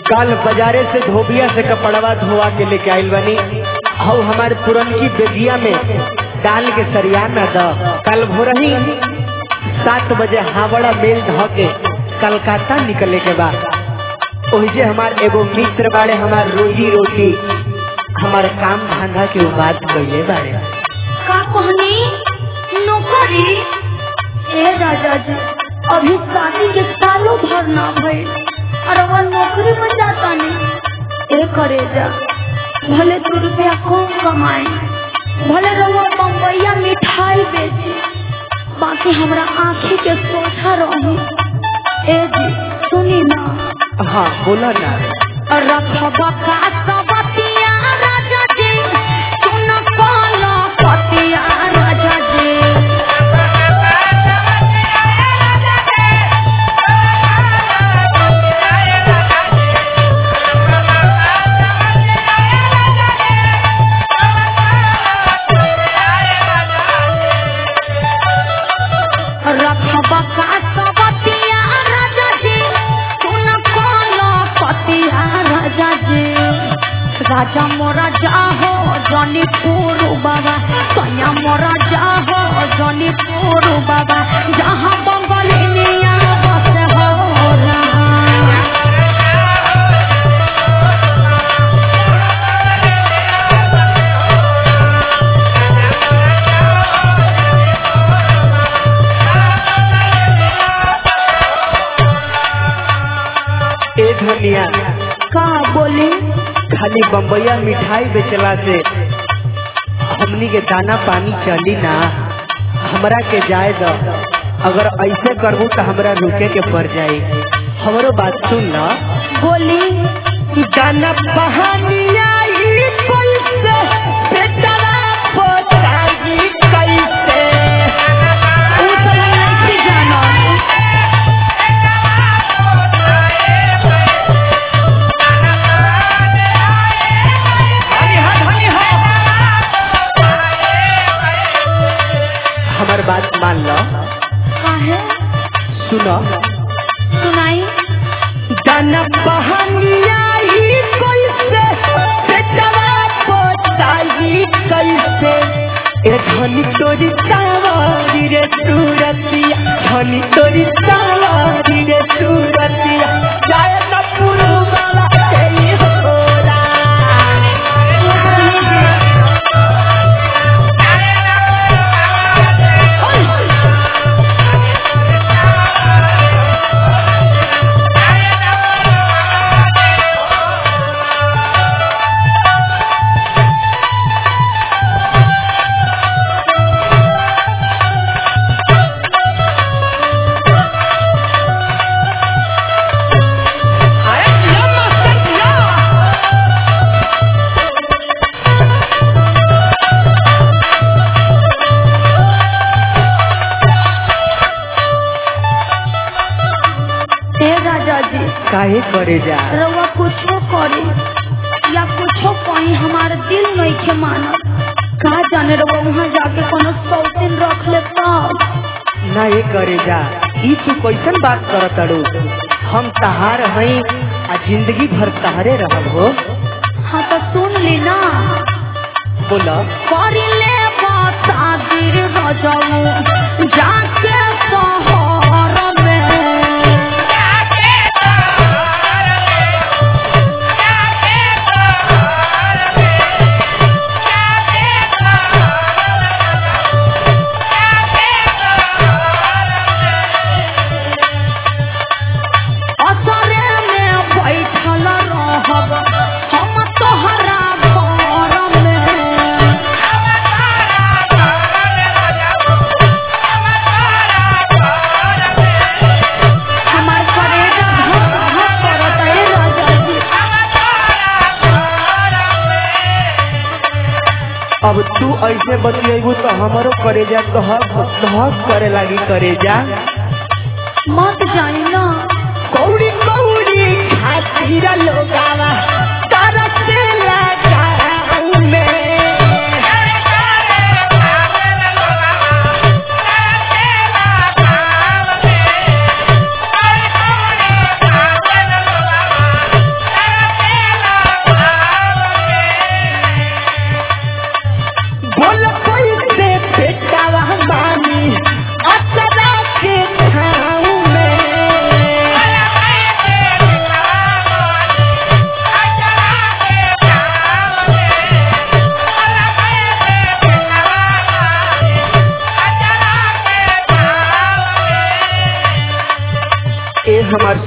कल बाजारे से धोबिया से कपड़वा धोवा के लेके आइल बनी और हमारे पुरनकी बेगिया में डाल के सरिया न द कल भोरही सात बजे हावड़ा मेल ध के कलकत्ता निकले के बाद ओहिजे हमार एगो मित्र बाड़े हमार रोजी रोटी हमार काम धंधा के उ बात कइले बाड़े का कहनी नौकरी ए राजा जी अभी शादी के सालों भर ना भइल और वह नौकरी में जाता नहीं ए करे जा भले दो रुपया कम कमाए भले रहुआ बम्बैया मिठाई बेचे बाकी हमरा आँखी के सोचा रही ए जी सुनी ना हाँ बोला ना रखबा का सबतिया राजा जी सुन पाला पतिया राजा जी रखबा का सबतिया राजा जी सुन पाला पतिया राजा जी राजा मोरा जाहो जनी पुरु बाबा सैया मोरा जाहो जनी पुरु बाबा जहाँ बंगलिनिया बस हो रहा ए धनिया का बोली खाली बम्बैया मिठाई बेचला से हमनी के दाना पानी चली ना हमरा के जाए द अगर ऐसे करबू तो हमरा रुके के पड़ जाई हमरो बात सुन ना बोली दाना पहानिया ई कैसे बेचला पोताई कैसे ऊ तो हम नहीं जाना हमर बात मान लो काहे सुनो सुनाई दाना पहानिया ई कैसे बेचला पोताई कैसे ए धनी तोरी सावारी रे सूरतिया धनी तोरी सावारी रे सूरतिया जाय न पुरु वाला तेरी होला ए राजा जी काहे करे जा रउआ कुछो करे या कुछो कहीं हमारे दिल नहीं के मानत का जाने रउआ वहाँ जाके कोनो सौतीन रख ले तब ना ये करे जा ई तू कैसन बात करत अड़ू हम तहार हई आ जिंदगी भर तहारे रहब हो हाँ तो सुन ली ना बोला करी ले शादी रजऊ जाके शहर में असरे में बैठल रहब हम तोहरा घर में हमार करेजा धक धक करत ए राजा जी अब तू ऐसे बतियेबू तो हमारो करेजा कहक कहक करे लागी करेजा मत जानी ना कौड़ी कौड़ी खातीरा लोगावा तरसेला गाँव में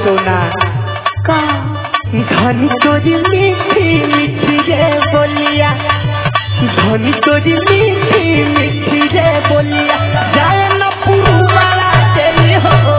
सोना का धनी तोरी मीठी मीठी रे बोलिया धनी तोरी मीठी मीठी रे बोलिया जाए न पुरवाला तेरी हो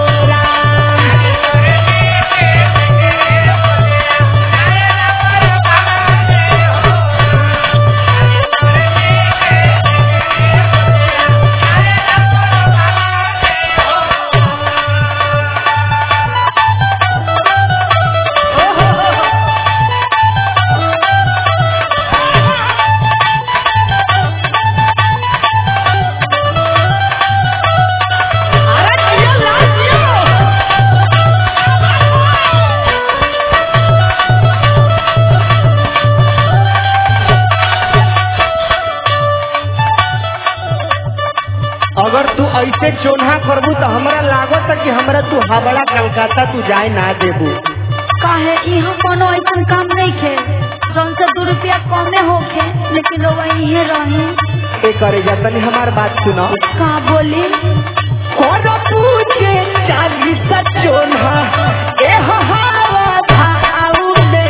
अगर तू ऐसे चोन्हा करबू तो हमरा लागत कि हमरा तू हावड़ा कलकत्ता तू जाए ना देबू काहे यहाँ कोनो ऐसा काम नहीं खे जौन से दो रुपया कमे होखे लेकिन लोग यहीं रहे ए करे जा तनी हमार बात सुनो का बोली और पूछे चालीस चोन्हा ए हवा भाऊ में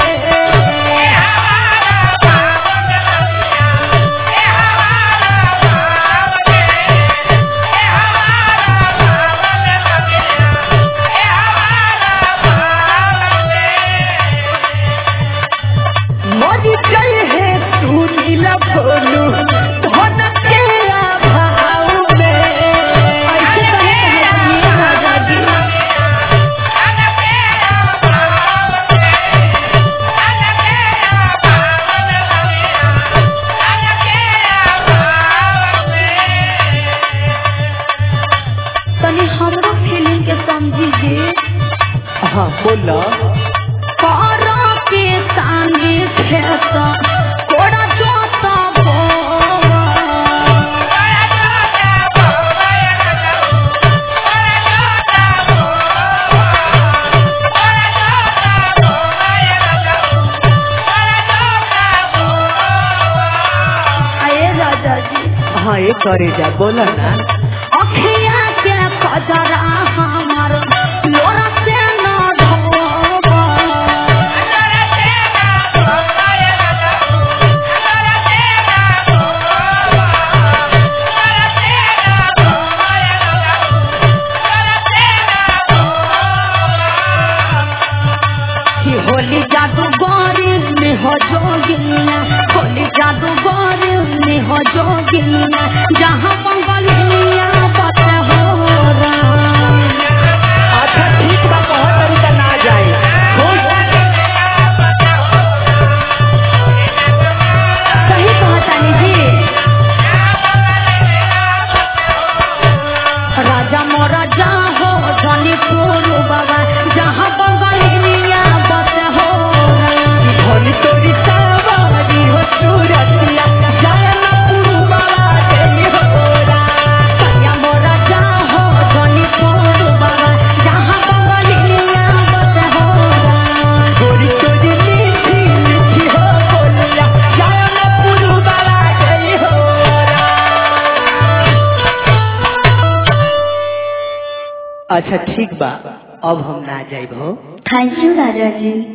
मरी गई है तू नीला भोलू धन के अभाव में ऐसे कहे कहे राजा जी तनी हमरो फीलिंग के समझी जी हाँ बोला करा के संगे खेत कोड़ा जोता बोवा आए राजा जी हाँ ये करे जा बोला ना अखिया के कजरा हमार लोरा से न धोबा कि होली जादूगर में हो जोगिया होली जादूगर में हो जोगिया जहाँ मंगलिया बत हो राम। अच्छा ठीक बा बहुत तरीका ना जाए खुश सही कहतानी जी राजा मोरा जा हो धनी पुरु बाबा जहाँ बंगलिया बत हो राम। धनी तोरी सवारी हो सूरतिया जाए ना पुरवाला तेरी हो कन्या मोरा जा हो धनी पुरु बाबा जहाँ बंगलिया बत हो राम। गोरी तोरी मीठी मीठी हो बोलिया जाए ना पुरवाला तेरी हो अच्छा ठीक बा अब हम ना जाइब हो थैंक यू राजा जी